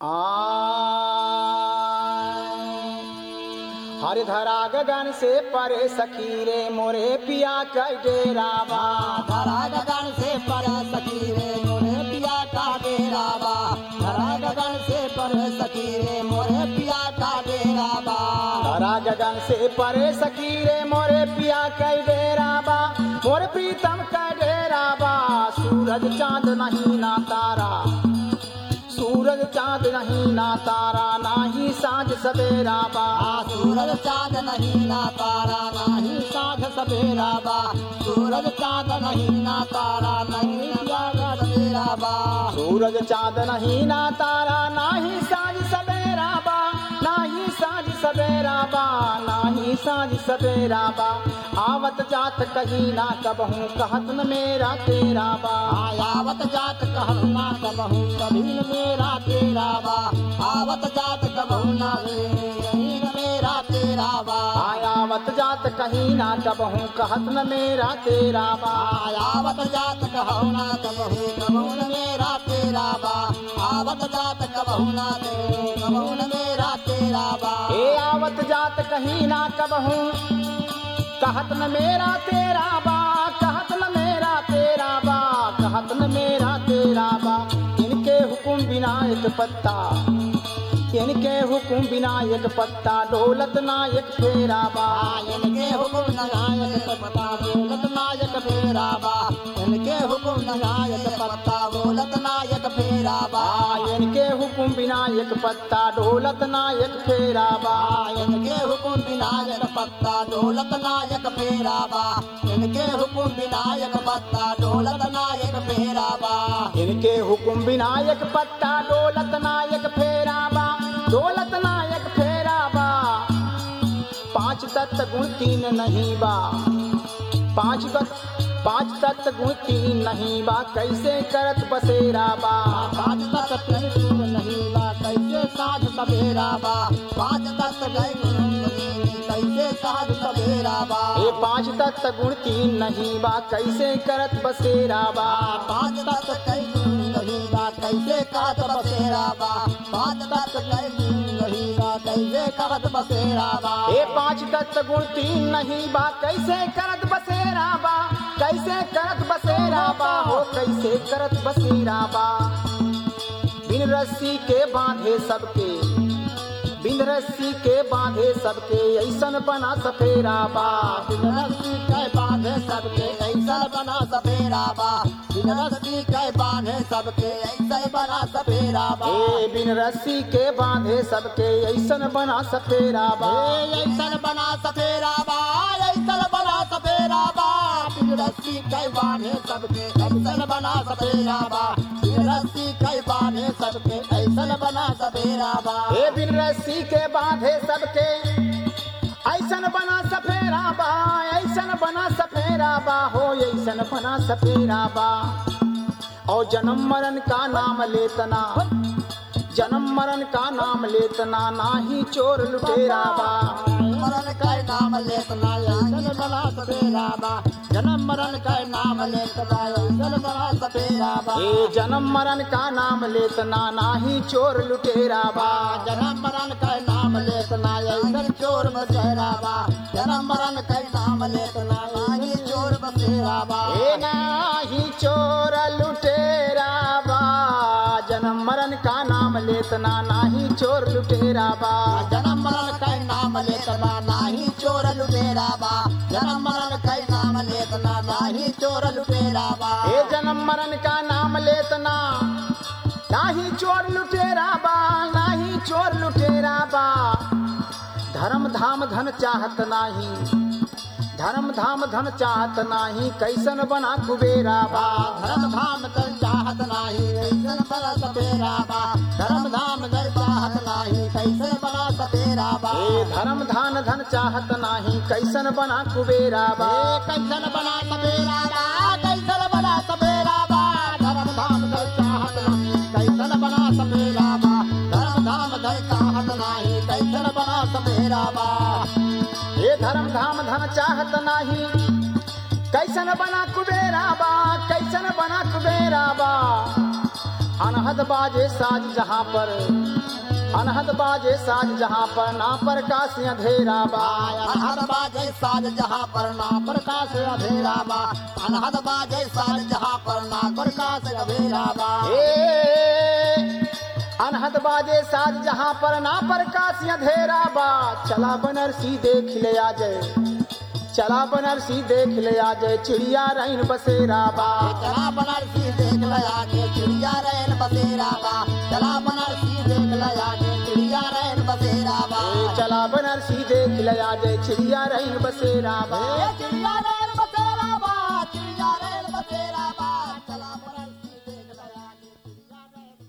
हर धरा गगन से परे सखी रे मोरे पिया कई डेरावा धरा गगन से पर सखी रे मोरे पिया का डेरावा धरा गगन से पर सखी रे मोरे पिया का डेरावा धरा गगन से परे सखी रे मोरे पिया कई डेरावा मोरे प्रीतम कई डेरावा सूरज चांद नहीं ना तारा सूरज चांद नहीं ना तारा नाही साँझ सवेरा बा आ सूरज चाँद नहीं ना तारा नहीं साध सवेरा बा सूरज चाँद नहीं ना तारा नहीं जागर सवेरा बा सूरज चांद नहीं ना तारा नाही साँझ सवेरा बा नाही साँझ सवेरा बा नाही साँझ सवेरा बा आवत जात कहीं ना कबहू कहत न मेरा तेरा बा आवत जात कहना कबहू कभी न मेरा तेरा बा आवत जात कबहू ना कभी न मेरा तेरा बा आयावत जात कहीं ना कबहू कहत न मेरा तेरा बा आवत जात कहू ना कबहू कबहू न मेरा तेरा बा आवत जात कबहू ना कबहू न मेरा तेरा बा ए आवत जात कहीं ना कबहू कहत न मेरा तेरा बा कहत न मेरा तेरा बा कहत न मेरा तेरा बा इनके हुकुम बिना एक पत्ता इनके हुकुम बिना एक पत्ता दौलत नायक फेरा बा इनके हुकुम नायक पत्ता बोलत नायक फेरा बा इनके हुकुम नायक पत्ता बोलत नायक फेरा बा इनके हुकुम बिना एक पत्ता दौलत नायक फेरा बा इनके हुकुम विनायक पत्ता ढोलक नायक फेरा बा इनके हुकुम विनायक पत्ता ढोलक नायक फेरा बा इनके हुकुम विनायक पत्ता दौलत नायक फेरा बा दौलत नायक फेरा बा पांच तत्व गुण तीन नहीं बा पांच तत्व पांच तत्व गुण तीन नहीं बा कैसे करत बसेरा बा पाँच तत्व त्रिशूल नहीं बा कैसे साध सवेरा बा पाँच तत्व गए कैसे साध सवेरा बा ये पांच तत्व गुण तीन नहीं बा कैसे करत बसेरा बा पाँच तत्व कई नहीं बा कैसे कहत बसेरा बा पाँच तत्व कई नहीं बा कैसे कहत बसेरा बा ये पांच तत्व गुण तीन नहीं बा कैसे करत बसेरा बा कैसे करत बसेरा बा हो कैसे करत बसेरा बा बिन रस्सी के बांधे सबके बिन रस्सी के बांधे सबके ऐसन बना सफेरा बा बिन रस्सी कै बांधे सबके ऐसा बना सफेरा बा बिन रस्सी कै बांधे सबके ऐसा बना सफेरा बा ए बिन रस्सी के बांधे सबके ऐसन बना सफेरा बा ए ऐसा बना सफेरा बा ऐसा बना सफेरा बा बिन रस्सी कै बांधे सबके ऐसा बना सफेरा बा बिन रस्सी कै बांधे सबके ऐसा बना सफेरा बा ए बिन रस्सी के बांधे सबके ऐसन बना सफेरा बा ऐसन बना सफेरा बा हो ऐसन बना सफेरा बा और जन्म मरण का नाम लेतना जन्म मरण का नाम लेतना नाही चोर लुटेरा बा मरण का नाम लेतना ऐसन बना सफेरा बा जन्म मरण का नाम लेतना ऐसन बना सफेरा बा ए जन्म मरण का नाम लेतना नाही चोर लुटेरा बा जन्म मरण का नाम लेतना ऐसन चोर बसेरा बा जन्म मरण का नाम लेतना आई चोर बसेरा बा ए नाही चोर लुटेरा बा जन्म मरण का नाम लेतना नाही चोर लुटेरा बा जन्म मरण का नाम लेतना नाही चोर लुटेरा बा जन्म मरण का नाम लेतना नाही चोर लुटेरा बा ए जन्म मरण का नाम लेतना नाही चोर लुटेरा बा नाही चोर लुटेरा बा धर्म धाम धन चाहत नाही धर्म धाम धन चाहत नाही कैसन बना कुबेरा बा धर्म धाम कर चाहत नाही कैसन बना सपेरा बा धर्म धाम कर चाहत नाही कैसन बना सपेरा बा ए धर्म धान धन चाहत नाही कैसन बना कुबेरा बा ए कैसन बना सपेरा बा कैसन बना सपेरा बा धर्म धाम कर चाहत नाही कैसन बना सपेरा बा धर्म धाम कर चाहत नाही कैसन बना सपेरा बा ए धर्म धाम धन चाहत नाही कैसन बना कुबेरा बा कैसन बना कुबेरा बा अनहद बाजे साज जहाँ पर अनहद बाजे साज जहाँ पर ना प्रकाश अंधेरा बा अनहद बाजे साज जहाँ पर ना प्रकाश अधेरा बा अनहद बाजे साज जहाँ पर ना प्रकाश अधेरा बा ए अनहद बाजे साज जहाँ पर ना प्रकाश अंधेरा बा चला बनरसी देख ले आ जाए चला बनरसी देख ले आ जाए चिड़िया रैन बसेरा बा चला बनारसी देख लया के चिड़िया रैन बसेरा बा चला बनारसी देख लया के चिड़िया रैन बसेरा बा ए, चला बनरसी देख ले आ जाए चिड़िया रैन बसेरा बा ए चिड़िया रैन